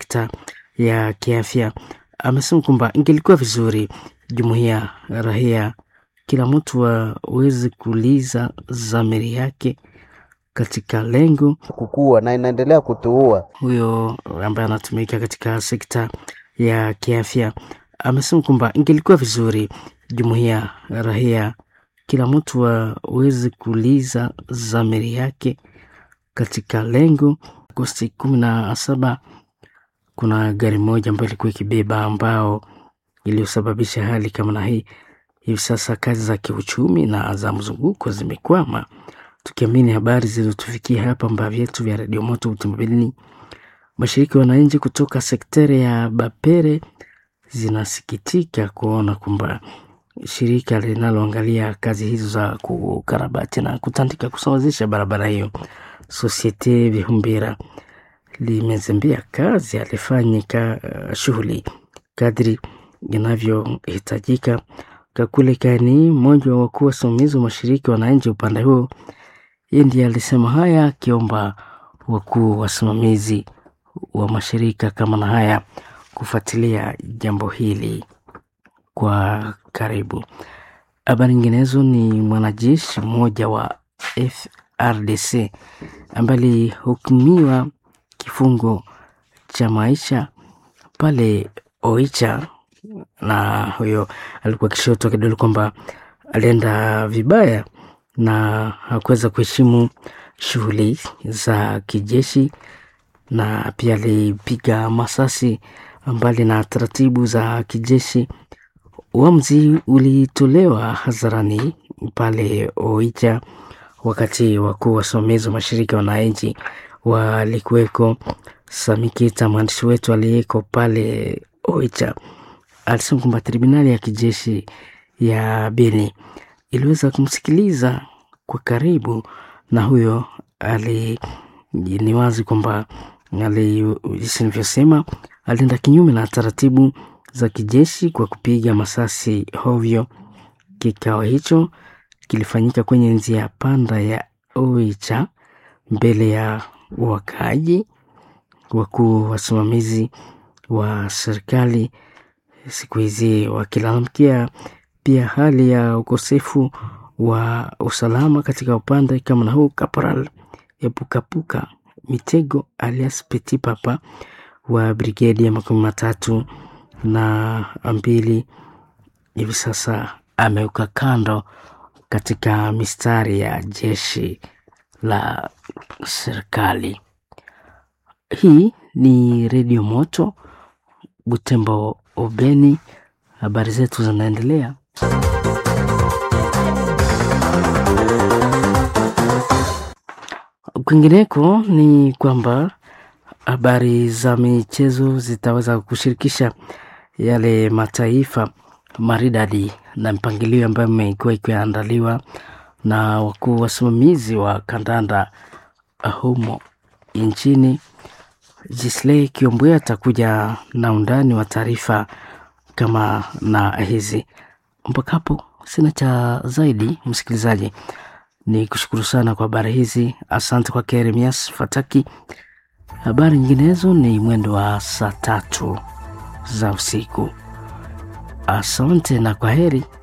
sekta ya kiafya. Amesema kwamba ingelikuwa vizuri jumuiya rahia, kila mtu aweze kuuliza dhamiri yake katika lengo kukua na inaendelea kutuua. huyo ambaye anatumika katika sekta ya kiafya amesema kwamba ingelikuwa vizuri jumuiya rahia, kila mtu aweze kuuliza dhamiri yake katika lengo. Agosti kumi na saba kuna gari moja ambayo ilikuwa ikibeba ambao iliyosababisha hali kama na hii. Hivi sasa kazi za kiuchumi na za mzunguko zimekwama, tukiamini habari zilizotufikia hapa mba vyetu vya redio moto utumbilini. Mashirika ya wananchi kutoka sekteri ya Bapere zinasikitika kuona kwamba shirika linaloangalia kazi hizo za kukarabati na kutandika kusawazisha barabara hiyo Societe Vihumbira limezembea kazi alifanyika uh, shughuli kadri inavyohitajika. Kakule Kani, mmoja wa wakuu wasimamizi wa mashirika wananchi upande huo, yeye ndiye alisema haya akiomba wakuu wasimamizi wa mashirika kama na haya kufuatilia jambo hili kwa karibu. Habari nyinginezo ni mwanajeshi mmoja wa FRDC ambaye alihukumiwa kifungo cha maisha pale Oicha, na huyo alikuwa akishoto kidole kwamba alienda vibaya na hakuweza kuheshimu shughuli za kijeshi, na pia alipiga masasi mbali na taratibu za kijeshi. Uamuzi ulitolewa hadharani pale Oicha wakati wakuu wasimamizi wa mashirika ya wananchi walikuweko. Samikita, mwandishi wetu aliyeko pale Oicha, alisema kwamba tribunali ya kijeshi ya Beni iliweza kumsikiliza kwa karibu, na huyo ali ni wazi kwamba ali jinsi nilivyosema, alienda kinyume na taratibu za kijeshi kwa kupiga masasi hovyo. Kikao hicho kilifanyika kwenye njia panda ya Oicha mbele ya wakaaji. Wakuu wasimamizi wa serikali siku hizi wakilalamikia pia hali ya ukosefu wa usalama katika upande kama na huu. Kaporal Epukapuka Mitego alias Petit Papa wa brigedi ya makumi matatu na mbili hivi sasa ameuka kando katika mistari ya jeshi la serikali. Hii ni Redio Moto Butembo Obeni, habari zetu zinaendelea. Kwingineko ni kwamba habari za michezo zitaweza kushirikisha yale mataifa maridadi na mpangilio ambayo imekuwa ikiandaliwa na wakuu wasimamizi wa kandanda humo nchini. Jisley Kiombwe atakuja na undani wa taarifa kama na hizi. Mpaka hapo sina cha zaidi, msikilizaji, ni kushukuru sana kwa habari hizi. Asante kwa Keremias Fataki. Habari nyinginezo ni mwendo wa saa tatu za usiku. Asante na kwa heri.